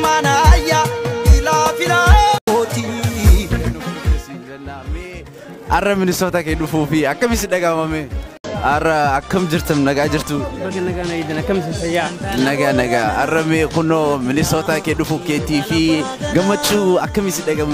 ilmaanayya ilaa filaamooti. Har'a Minisoota kee dhufuu fi akkamitti dhagahame? Har'a akkam jirtam nagaa jirtu? Baga nagaa na eedan akkamitti fayyaa? Nagaa nagaa. Har'a mee kunoo Minisoota kee dhufuu keetii fi gammachuu akkamitti dhagahamu?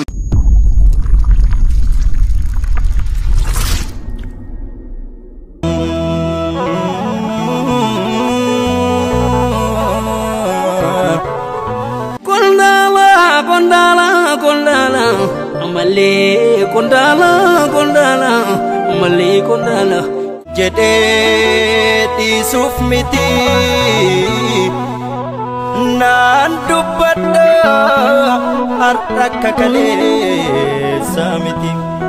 Kondaala kondaala kondaala ammallee kondaala kondaala ammallee kondaala. jedhee dhiisuuf miti naan dubbadha har'a akka kaleessa miti.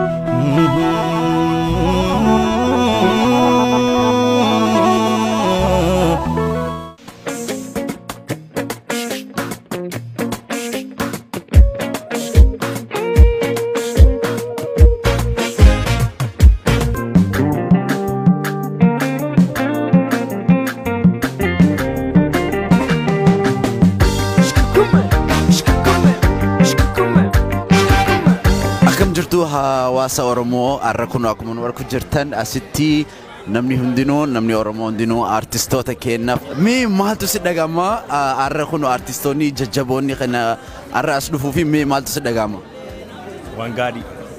Akkam jirtu hawaasa Oromoo har'a kun akkuma nu argu jirtan asitti namni hundinuu namni Oromoo hundinuu artistoota kennaaf. Mee maaltu si dhagahama? Har'a kun artistoonni jajjaboonni kana har'a as dhufuu fi mee maaltu si dhagahama? waan gaarii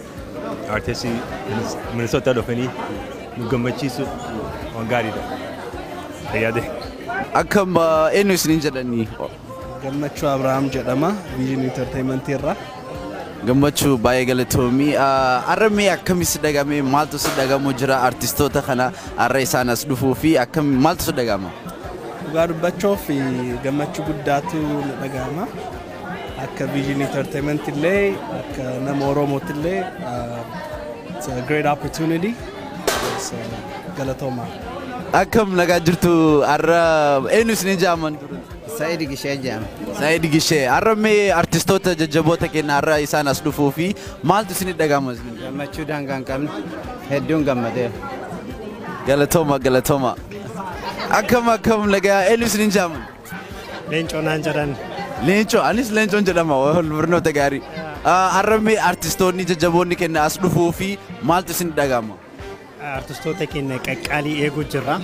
artistii Minisoota dhufanii nu gammachiisu waan gaariidha. Fayyade. Akkam uh, eenyu isiniin jedhanii? Gammachuu Abrahaam jedhama Vision Entertainment irraa. Gammachuu baay'ee galatoomii. Uh, Har'a mee akkamitti si dhagahame? Maaltu si dhagahamu jira artistoota kana har'a isaan as dhufuu fi akkam maaltu si dhagahama? Dhugaa dubbachuuf gammachuu guddaatu na dhagahama. Akka Vision Entertainment illee akka nama Oromootti illee uh, it's a great opportunity. So, galatooma. Akkam nagaa jirtu har'a eenyu isiniin jedhaman ture? Sa'iid Gishee jedhama. Saayid Gishee har'a mee artistoota jajjaboota keenya har'a isaan as dhufuu fi maaltu isin dhagahama? isin? Gammachuu daangaa hin qabne hedduun gammadeera. Galatooma galatooma. Akkam akkam nagaa eenyu isiniin jedhaman? Leencoo naan jedhan Leencoo anis leencoon jedhama wal barnoota gaarii. Ah, Har'a mee artistoonni jajjaboonni keenya as dhufuu fi maaltu isin dhagahama? artistoota keenya qaqqaalii eeguu jirra.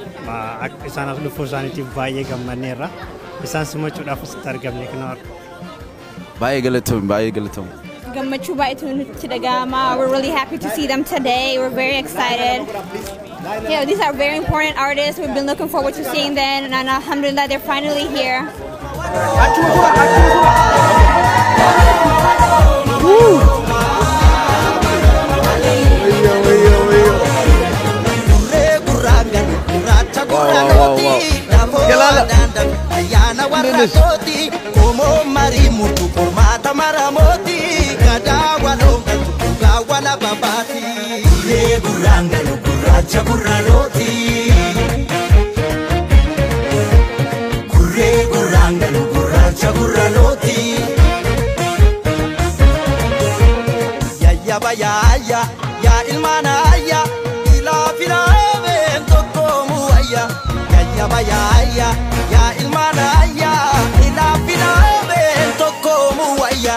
Ma- Akka isaan as dhufuu isaaniitiif baay'ee gammanneerra. Isaan simachuudhaaf asitti argamne kana Baay'ee galatoom baay'ee galatoom. Gammachuu baay'eetu nutti dhagahama. We're really happy to see them today. We're very excited. Yeah, these are very important artists. We've been looking forward to seeing them, and alhamdulillah, they're finally here. Gurree gurraangan gurraacha gurraanooti dafoo daandan ayyaana warra kooti qomoo marii murtu qormaata maramooti gadaa waloongatu dhugaa wala babaati. Gurree gurraangan gurraacha gurraanooti. Gurree gurraangan gurraacha gurraanooti. Yayyaba yaaya yaa ilmaanayya ilaa filaameen tokkoomu wayya. Yayyaba yaaya yaa ilmaanayya ilaa filaameen tokkoomu wayya.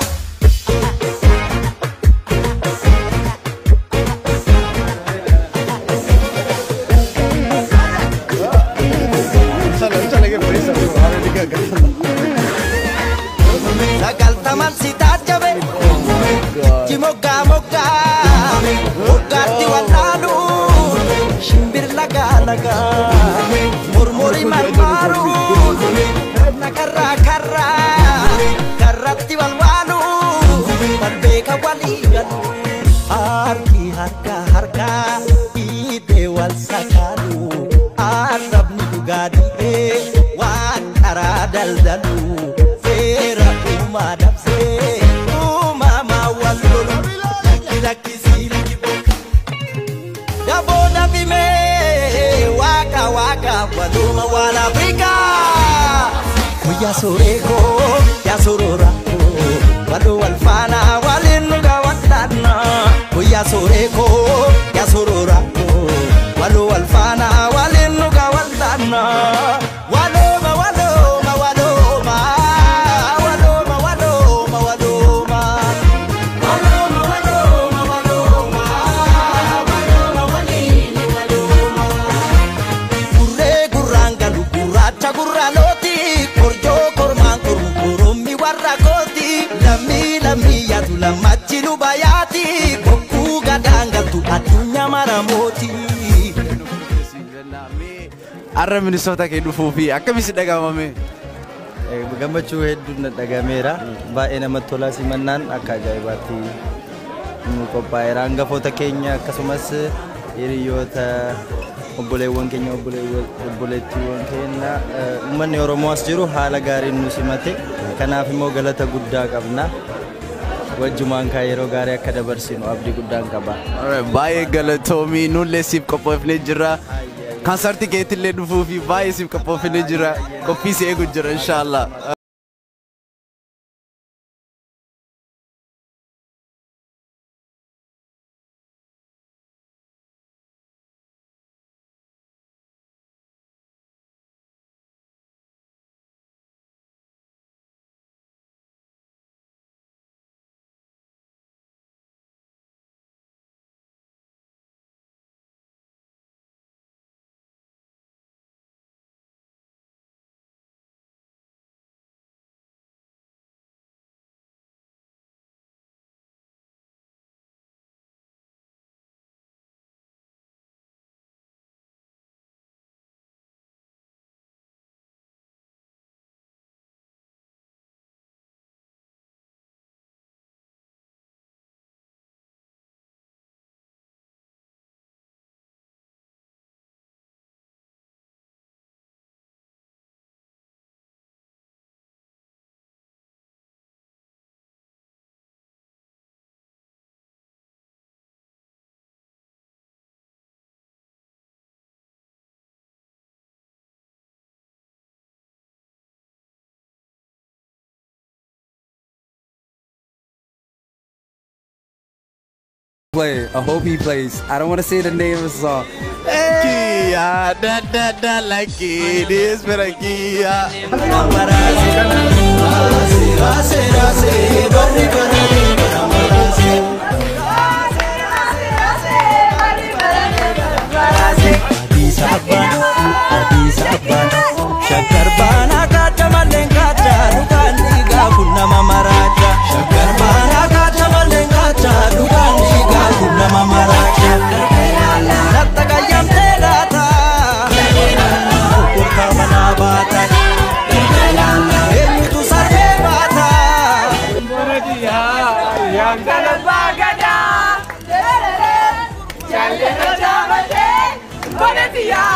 Sagaltaman si tajabe Iji moggaa moggaa Moggaatti wallaalu Shimbir lagaa lagaa Murmuri marmaaru Nakarraa karraa Karratti walwaalu Balbeeka walii galu Harki harka harka Dhiibee wal sakaalu Arrabni dhugaa dhiibee Waan karaa daldalu Seera uumaa dabsee Uumamaa wal lolu Lakki lakkisii lakki Daboo dabimee Waaqa waaqa waluma waan Afrikaa Guyyaa sooreekoo yaa sorooraakoo Waloo wal faanaa waliin dhugaa waddaannaa Guyyaa sooreekoo yaa sorooraakoo Waloo wal faanaa waliin dhugaa waddaannaa Walooma walooma walooma Walooma warra kooti lammii lammii yaatu lammachi nu bayaati bokkuu gadaangaltu addunyaa maramooti. Arra Minisoota kee dhufuu fi akkamitti dhagahame? gammachuu hedduun dhagameera baay'ee namatti tolaa simannaan akka ajaa'ibaatti nu qophaa'eera hangafoota keenya akkasumas hiriyoota obboleewwan keenya obboleettiiwwan keenya uummanni oromoo as jiru haala gaariin nu simate kanaaf immoo galata guddaa qabna wajjumaan kaa yeroo gaarii akka dabarsinu abdii guddaan qaba. Baay'ee galatoomii nullee siif qophoofnee jirra. Kansartii keetillee dhufuu fi baay'ee siif qophoofnee jira. Qophii si eegu jira inshaallah. play. I hope he plays. I don't want to say the name of the song. Kia, da da da like it is, but I Kia. Addis Abbaan, Addis Abbaan, shakkar baanaa kaata malleen kaata dhugaan dhiigaa kun nama maraacha. Shakkar baanaa kaata malleen kaata dhugaan dhiigaa kun nama maraacha. Natta qayyamtee laata, kurkaa manaa baata. Eenyutu saree baata. Jalena jamate, bonetia